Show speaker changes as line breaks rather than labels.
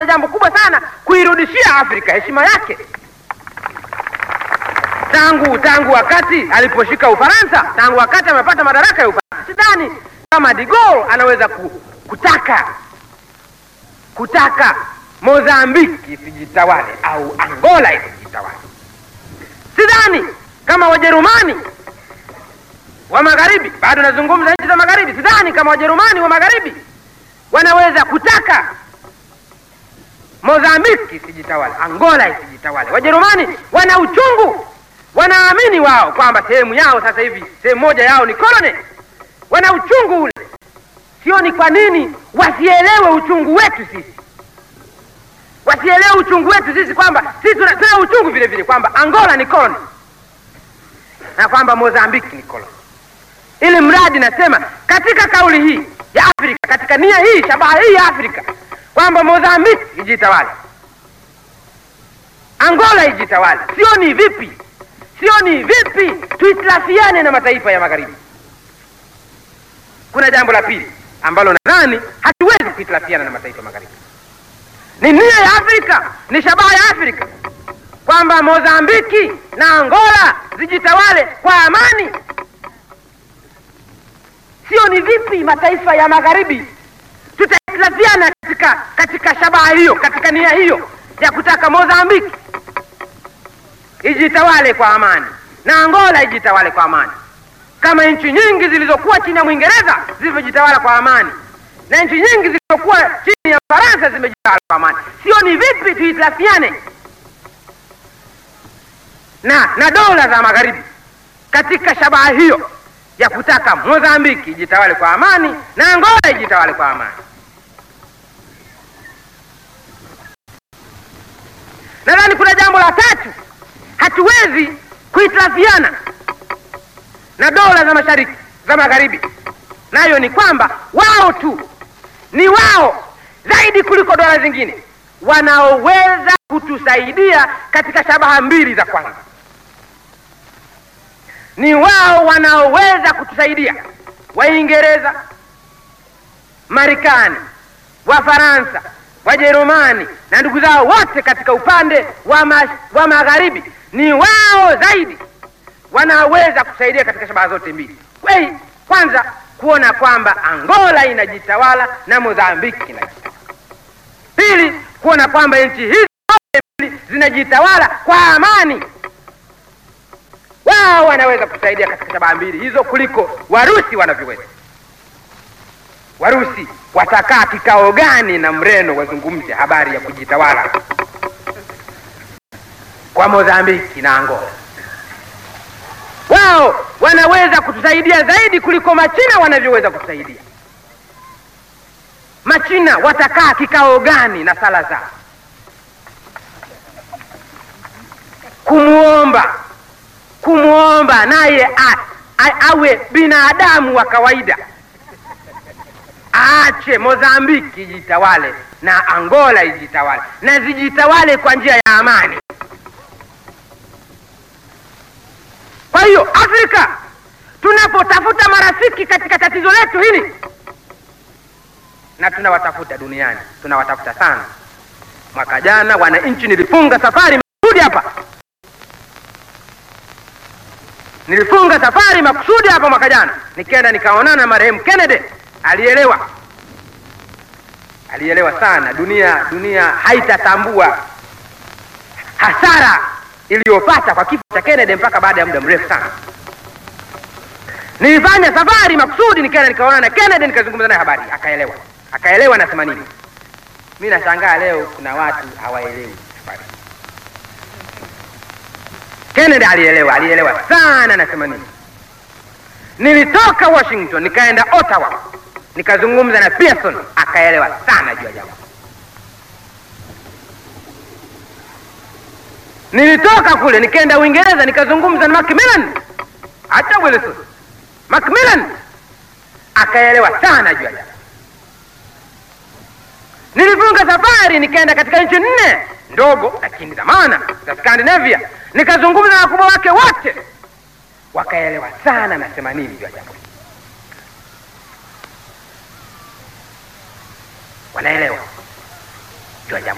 jambo kubwa sana kuirudishia Afrika heshima yake tangu tangu wakati aliposhika Ufaransa, tangu wakati amepata madaraka ya Ufaransa. Sidhani kama de Gaulle anaweza ku, kutaka kutaka Mozambiki isijitawale au Angola isijitawale. Sidhani kama Wajerumani wa magharibi, bado nazungumza nchi za magharibi, sidhani kama Wajerumani wa magharibi wanaweza kutaka Mozambiki isijitawale, Angola isijitawale. Wajerumani wana uchungu, wanaamini wao kwamba sehemu yao sasa hivi, sehemu moja yao ni koloni, wana uchungu ule. Sioni kwa nini wasielewe uchungu wetu sisi, wasielewe uchungu wetu sisi, kwamba sisi tuna, tuna uchungu vile vile kwamba Angola ni koloni na kwamba Mozambiki ni koloni, ili mradi nasema katika kauli hii ya Afrika, katika nia hii, shabaha hii ya Afrika kwamba Mozambiki ijitawale, Angola ijitawale. Sioni vipi, sioni vipi tuitilafiane na mataifa ya magharibi. Kuna jambo la pili ambalo nadhani hatuwezi kuitilafiana na mataifa ya magharibi, ni nia ya Afrika, ni shabaha ya Afrika kwamba Mozambiki na Angola zijitawale kwa amani. Sioni vipi mataifa ya magharibi tutailafiana katika katika shabaha hiyo, katika nia hiyo ya kutaka Mozambiki ijitawale kwa amani na Angola ijitawale kwa amani, kama nchi nyingi zilizokuwa chini ya Mwingereza zilivyojitawala kwa amani na nchi nyingi zilizokuwa chini ya Faransa zimejitawala kwa amani. Sioni vipi tuitilafiane na na dola za magharibi katika shabaha hiyo ya kutaka Mozambiki ijitawale kwa amani na Angola ijitawale kwa amani. Nadhani kuna jambo la tatu, hatuwezi kuhitilafiana na dola za mashariki za magharibi, nayo ni kwamba wao tu ni wao zaidi kuliko dola zingine wanaoweza kutusaidia katika shabaha mbili za kwanza. Ni wao wanaoweza kutusaidia, Waingereza, Marekani, Wafaransa, Wajerumani na ndugu zao wote katika upande wa, ma, wa magharibi ni wao zaidi wanaoweza kusaidia katika shabaha zote mbili. Kwei, kwanza kuona kwamba Angola inajitawala na Mozambiki inajitawala. Pili, kuona kwamba nchi hizi zote mbili zinajitawala kwa amani. Wao wanaweza kusaidia katika shabaha mbili hizo kuliko Warusi wanavyoweza. Warusi watakaa kikao gani na Mreno wazungumze habari ya kujitawala kwa Mozambiki na Angola? Wao wanaweza kutusaidia zaidi kuliko Machina wanavyoweza kutusaidia. Machina watakaa kikao gani na sala zao kumwomba kumwomba naye awe binadamu wa kawaida aache Mozambiki ijitawale na Angola ijitawale na zijitawale kwa njia ya amani. Kwa hiyo Afrika, tunapotafuta marafiki katika tatizo letu hili, na tunawatafuta duniani, tunawatafuta sana. Mwaka jana wananchi, nilifunga safari makusudi hapa, nilifunga safari makusudi hapa mwaka jana, nikaenda nikaonana na marehemu Kennedy. Alielewa, alielewa sana. Dunia dunia haitatambua hasara iliyopata kwa kifo cha Kennedy mpaka baada ya muda mrefu sana. Nilifanya safari makusudi, nikaenda nikaonana na Kennedy, nikazungumza naye habari, akaelewa, akaelewa nasema nini. Mi nashangaa leo kuna watu hawaelewi safari. Kennedy alielewa, alielewa sana nasema nini. Nilitoka Washington nikaenda Ottawa nikazungumza na Pearson akaelewa sana juu ya jambo. Nilitoka kule nikaenda Uingereza nikazungumza na Macmillan, hata Wilson Macmillan akaelewa sana juu ya jambo. Nilifunga safari nikaenda katika nchi nne ndogo lakini za maana za Scandinavia, nikazungumza na wakubwa wake wote, wakaelewa sana nasema nini juu ya jambo. Wanaelewa juu ya jambo.